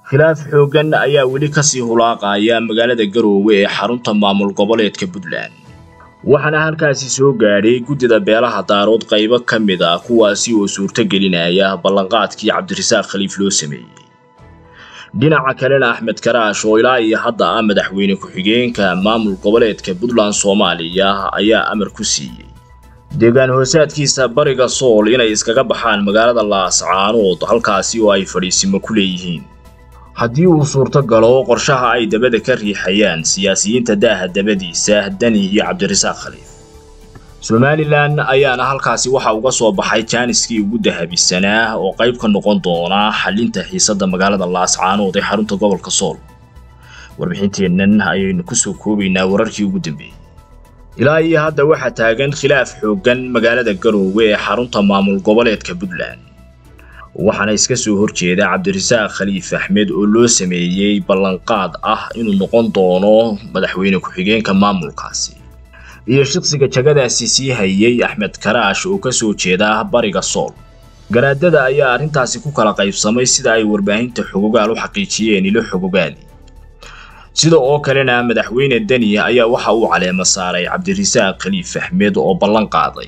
khilaaf xooggan ayaa weli kasii hulaaqaya magaalada garoowe ee xarunta maamul goboleedka puntland waxaana halkaasi soo gaadhay guddida beelaha daarood qaybo ka mid ah kuwaasi oo suurto gelinaya ballanqaadkii cabdirasaaq khaliif loo sameeyey dhinaca kalena axmed karaash oo ilaa iyo hadda ah madaxweyne ku-xigeenka maamul goboleedka puntland soomaaliya ayaa amar ku siiyey deegaan hoosaadkiisa bariga sool inay iskaga baxaan magaalada laascaanood halkaasi oo ay fadhiisimo ku leeyihiin haddii uu suurto galo qorshaha ay dabada ka riixayaan siyaasiyiinta daaha dabadiisa dani iyo cabdirasaaq khaliif somalilan ayaana halkaasi waxa uga soo baxay jaaniskii ugu dahabisanaa oo qayb ka noqon doona xalinta xiisadda magaalada laascaanood ee xarunta gobolka sool warbixinteennan ayaynu kusoo koobaynaa wararkii ugu dambeeyey ilaa iyo hadda waxaa taagan khilaaf xooggan magaalada garoowe ee xarunta maamul goboleedka puntland waxaana iska soo horjeeda cabdirasaaq khaliif axmed oo loo sameeyey ballanqaad ah inuu noqon doono madaxweyne ku-xigeenka maamulkaasi iyo shaqsiga jagadaasi sii hayay axmed karaash oo ka soo jeeda bariga sool garaadada ayaa arrintaasi ku kala qaybsamay sida ay warbaahinta xogogaal u xaqiijiyeen ilo xogogaali sida oo kalena madaxweyne deni ayaa waxa uu caleemo saaray cabdirasaaq khaliif axmed oo ballan qaaday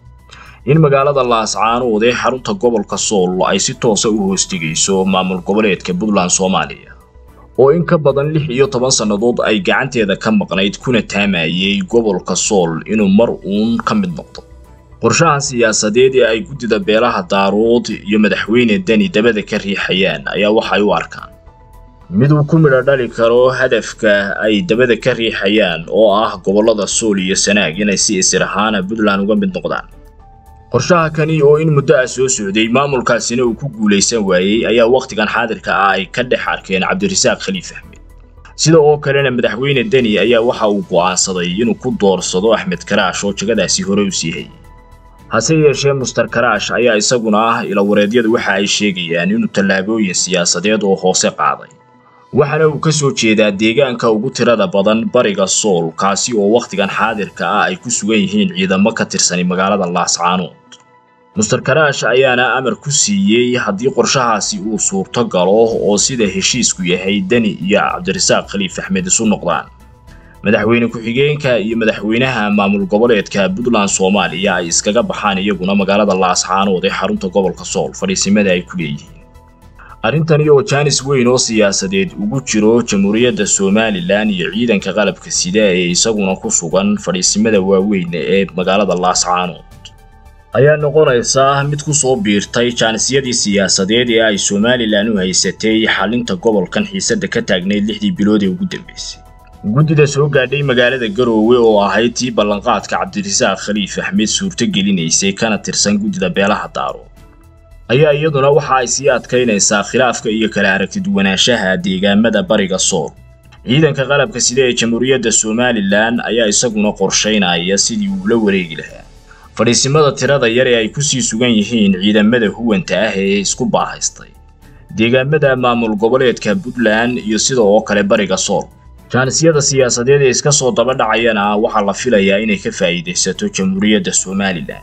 in magaalada laascaanood ee xarunta gobolka sool ay si toosa u hoostigayso maamul goboleedka puntland soomaaliya oo in ka badan lix iyo toban sannadood ay gacanteeda ka maqnayd kuna taamayey gobolka sool inuu mar uun ka mid noqdo qorshahan siyaasadeed ee ay guddida beelaha daarood iyo madaxweyne deni dabada ka riixayaan ayaa waxay u arkaan mid uu ku midho dhali karo hadafka ay dabada ka riixayaan oo ah gobollada sool iyo sanaag inay si isir ahaana puntland uga mid noqdaan qorshaha kani oo in muddo ah soo socday maamulkaasina uu ku guulaysan waayey ayaa wakhtigan xaadirka ah ay ka dhex arkeen cabdirasaaq khaliif axmed sida oo kalena madaxweyne deni ayaa waxa uu go'aansaday inuu ku doorsado axmed karaash oo jagadaasi hore u sii hayay hase yeeshee muster karaash ayaa isaguna ah ilawareedyadu waxa ay sheegayaan inuu tallaabooyin siyaasadeed oo hoose qaaday waxaana uu ka soo jeedaa deegaanka ugu tirada badan bariga sool kaasi oo wakhtigan xaadirka ah ay ku sugan yihiin ciidamo ka tirsani magaalada laascaanood muster karaash ayaana amar ku siiyey haddii qorshahaasi uu suurto galo oo sida heshiisku yahay deni iyo cabdirasaaq khaliif axmed isu noqdaan madaxweyne ku-xigeenka iyo madaxweynaha maamul goboleedka puntland soomaaliya ay iskaga baxaan iyaguna magaalada laascaanood ee xarunta gobolka sool fadhiisimada ay ku leeyihiin arrintani oo jaanis weyn oo siyaasadeed ugu jiro jamhuuriyadda somalilan iyo ciidanka qalabka sida ee isaguna ku sugan fadhiisimada waaweyn ee magaalada laascaanood ayaa noqonaysa mid ku soo biirtay jaanisyadii siyaasadeed ee ay somalilan u haysatay xalinta gobolkan xiisadda ka taagnayd lixdii bilood ee ugu dambeysay guddida soo gaadhay magaalada garoowe oo ahayd tii ballanqaadka cabdirasaaq khaliif axmed suurto gelinaysay kana tirsan guddida beelaha daarood ayaa iyaduna waxa ay sii adkaynaysaa khilaafka iyo kala aragtiduwanaanshaha deegaamada bariga sool ciidanka qalabka sida ee jamhuuriyadda somalilan ayaa isaguna qorshaynaya sidii uu la wareegi lahaa fadhiisimada tirada yar ee ay kusii sugan yihiin ciidamada huwanta ah ee isku baahaystay deegaamada maamul goboleedka puntland iyo sida oo kale bariga sool jaanisyada siyaasadeed ee iska soo daba dhacayana waxaa la filayaa inay ka faa'iidaysato jamhuuriyadda somalilan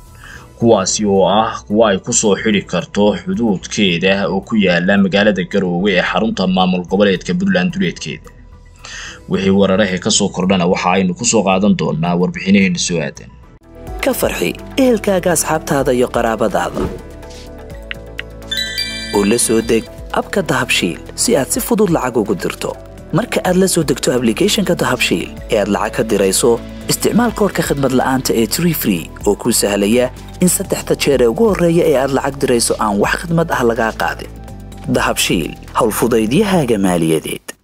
kuwaasi oo ah kuwa ay ku soo xidhi karto xuduudkeeda oo ku yaala magaalada garoowe ee xarunta maamul goboleedka puntland duleedkeeda wixii wararahe ka soo kordhana waxa aynu ku soo qaadan doonaa warbixinaheena soo aadan ka farxi ehelkaaga asxaabtaada iyo qaraabadaada oo la soo deg abka dahabshiil si aad si fudud lacag ugu dirto marka aad la soo degto ablicathonka dahabshiil ee aad lacag ka dirayso isticmaal koorka khadmad la'aanta ee tree free oo kuu sahlaya in saddexda jeer ee ugu horreeya ee aad lacag dirayso aan wax khidmad ah lagaa qaadin dahabshiil howlfudaydiyahaaga maaliyadeed